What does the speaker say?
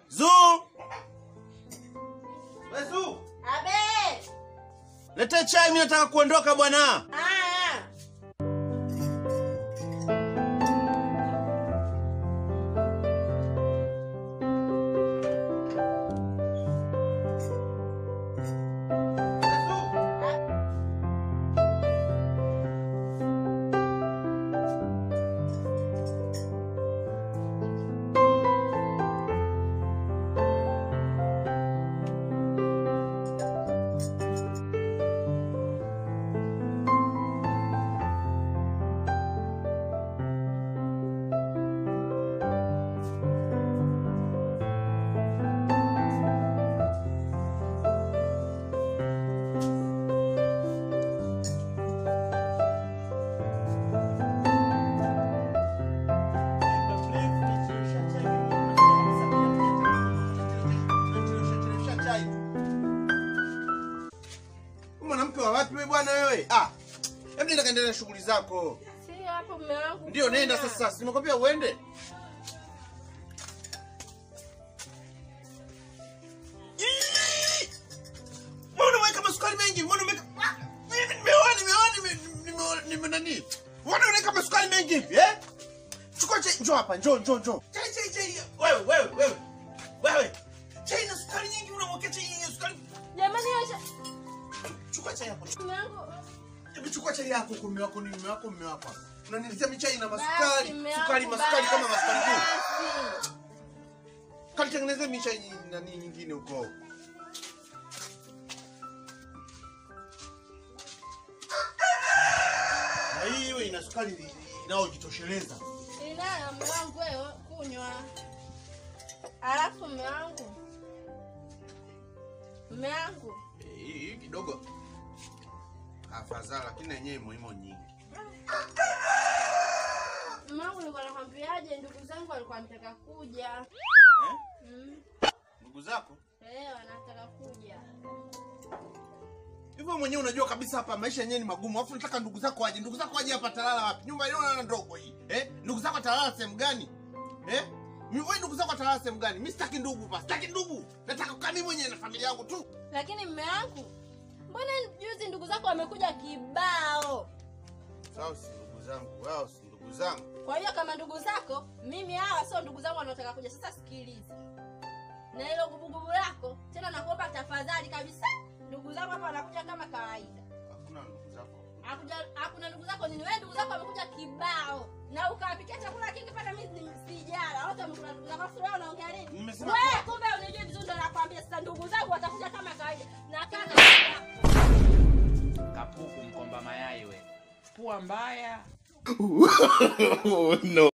Zuu! We Zuu! Abe! Leta chai mimi nataka kuondoka bwana. Aya. Mwanamke wa wapi wewe bwana wewe? Ah. Hebu nenda kaendelea na shughuli zako. Si hapo mume wangu. Ndio nenda kuna. sasa. Si nimekwambia uende. Ii! Mbona unaweka masukari mengi? Mbona unaweka Ah! Mimi nimeoa nimeoa nime- nimeoa nime nani? Mbona unaweka masukari mengi hivi eh? Chukua chai, njoo hapa, njoo njoo njoo. Chai chai chai. Wewe wewe wewe. Wewe. Chai na sukari nyingi unamwekea chai yenye sukari. Jamani acha. Chukua chai hapo. Mume wangu. Hebu chukua chai yako kwa mume wako ni mume wako mume wako. Unaniletea michai na Basi, masukari, mume sukari wangu, masukari kama basi. masukari tu. Kanitengenezea michai nyi- nani nyingine huko. Na hii iwe ina sukari inayojitosheleza. Inayo mume wangu wewe kunywa. Alafu mume wangu. Mume wangu. Eh, Hii hii kidogo afadhali, lakini yenyewe muhimu nyingi. Mume wangu nilikuwa nakwambiaje ndugu zangu walikuwa wanataka kuja. Eh? Mm. Ndugu zako Eh, wanataka kuja. hivyo mwenyewe unajua kabisa hapa maisha yenyewe ni magumu, alafu nataka ndugu zako waje. Ndugu zako waje hapa talala wapi? Nyumba ile ndogo hii eh? Ndugu zako atalala sehemu gani eh? Mi- Wewe ndugu zako atalala sehemu gani? Mimi sitaki ndugu pa, sitaki ndugu. Nataka kukaa mimi mwenyewe na familia yangu tu. Lakini mume wangu, mbona juzi ndugu zako wamekuja kibao? Sawa, si ndugu zangu, wao si ndugu zangu. Kwa hiyo kama ndugu zako, mimi hawa sio ndugu zangu wanaotaka kuja. Sasa sikiliza, na hilo gubugubu lako tena, nakuomba tafadhali kabisa, ndugu zangu hapa wanakuja kama kawaida. Hakuna ndugu zako. Hakuja, hakuna ndugu zako nini? Wewe ndugu zako wamekuja kibao na ukawapikia chakula kingi pata mimi ni- sijala. Wote wamekula ndugu zako. Sasa wewe unaongea nini? Nimesema Wewe kumbe unijui vizuri, ndo nakwambia sasa, ndugu zangu watakuja kama kawaida na kana Kapuku mkomba mayai we. Pua mbaya. no.